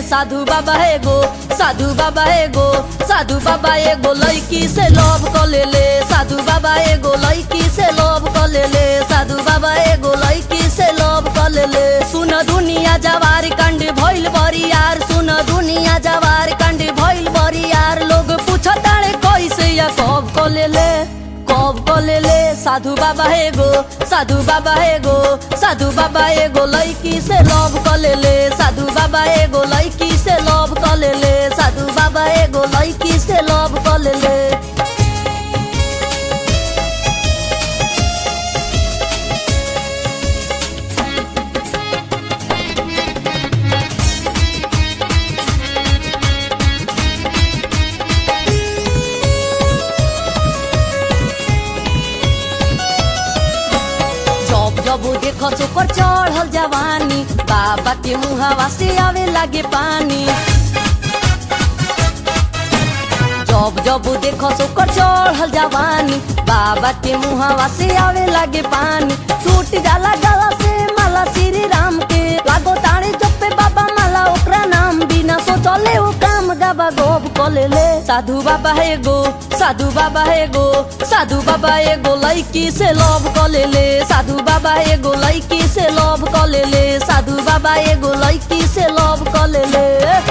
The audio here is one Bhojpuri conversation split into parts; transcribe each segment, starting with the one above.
साधु बाबा एगो साधु बाबा एगो साधु बाबा एगो लड़की से लव क ले ले साधु बाबा एगो लड़की से लव क ले ले साधु बाबा एगो लड़की से लव क ले ले सुन दुनिया जवार कंड भइल बरी यार सुन दुनिया जवार कंड भइल बरी यार लोग पूछताड़े कैसे या कब क ले ले कब क ले ले साधु बाबा एगो साधु बाबा एगो साधु बाबा एगो लड़की से लव क ले ले साधु बाबा एगो लड़की से लव क ले ले साधु बाबा एगो लड़की से लव क ले ले जब जब देख ओकर चढ़ल जवानी बाबा के मुहावा से आवे लागे पानी जब जब देख ओकर चढ़ल जवानी बाबा के मुहावा से आवे लागे पानी टूट जाला गला से माला श्री राम के लागो ताणे जपे बाबा माला ओकरा नाम बिना सोचले वो काम गाबा गोब कले ले साधु बाबा एगो साधु बाबा एगो साधु बाबा एगो लड़की से लव कले ले साधु बाबा एगो लड़की से लव कले ले साधु बाबा एगो लड़की से लव कले ले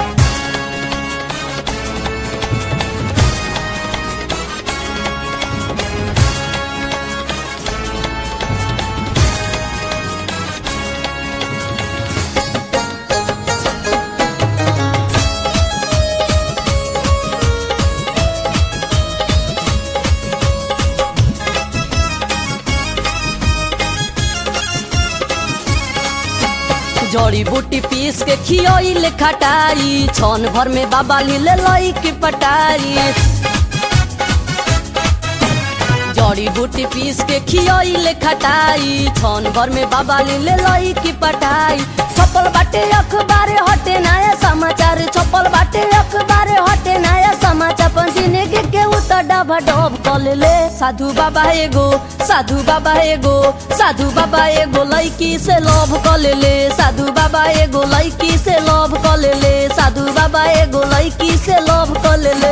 जड़ी बूटी पीस के खियोइले खटाई छन भर में बाबा लीले लई की पटाई जड़ी बूटी पीस के खियोइले खटाई छन भर में बाबा लीले लई की पटाई छपल बाटे अखबार हटे नया समाचार छपल बाटे अखबार हटे नया समाचार पण जिंदगी के उतर डबा डब कले ले साधु बाबा एगो साधु बाबा एगो साधु बाबा एगो लड़की से लव कले ले साधु बाबा एगो लड़की से लव कले ले साधु बाबा एगो लड़की से लव कले ले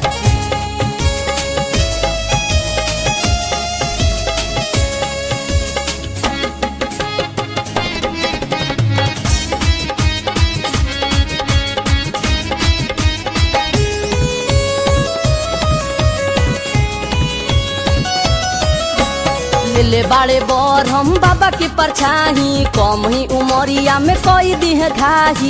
ले बाड़े बर हम बाबा के परछाही कम ही उमरिया में कोई दिह घाही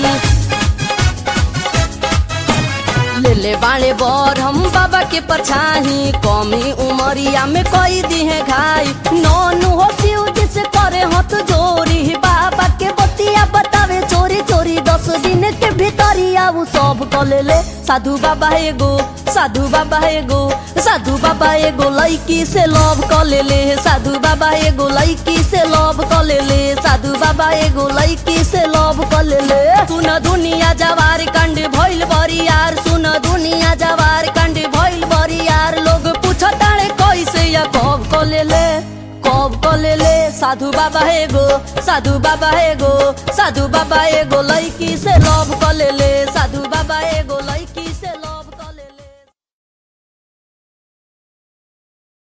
ले ले बाड़े बर हम बाबा के परछाही कम ही उमरिया में कोई दिह घाई नौनु हो शिव जिसे करे हथ जोरी बाबा के बतिया बतावे चोरी चोरी दस दिन के भीतरिया उ सब कले ले साधु बाबा एगो साधु बाबा एगो साधु बाबा एगो लड़की से लव कले ले साधु बाबा एगो लड़की से लव कले ले साधु बाबा एगो लड़की से लव कले ले सुन दुनिया जवार कंड भइल बरी यार सुन दुनिया जवार कंड भइल बरी यार लोग पूछताड़े कैसे या कब कले ले कब कले ले साधु बाबा एगो साधु बाबा एगो साधु बाबा एगो लड़की से लव कले ले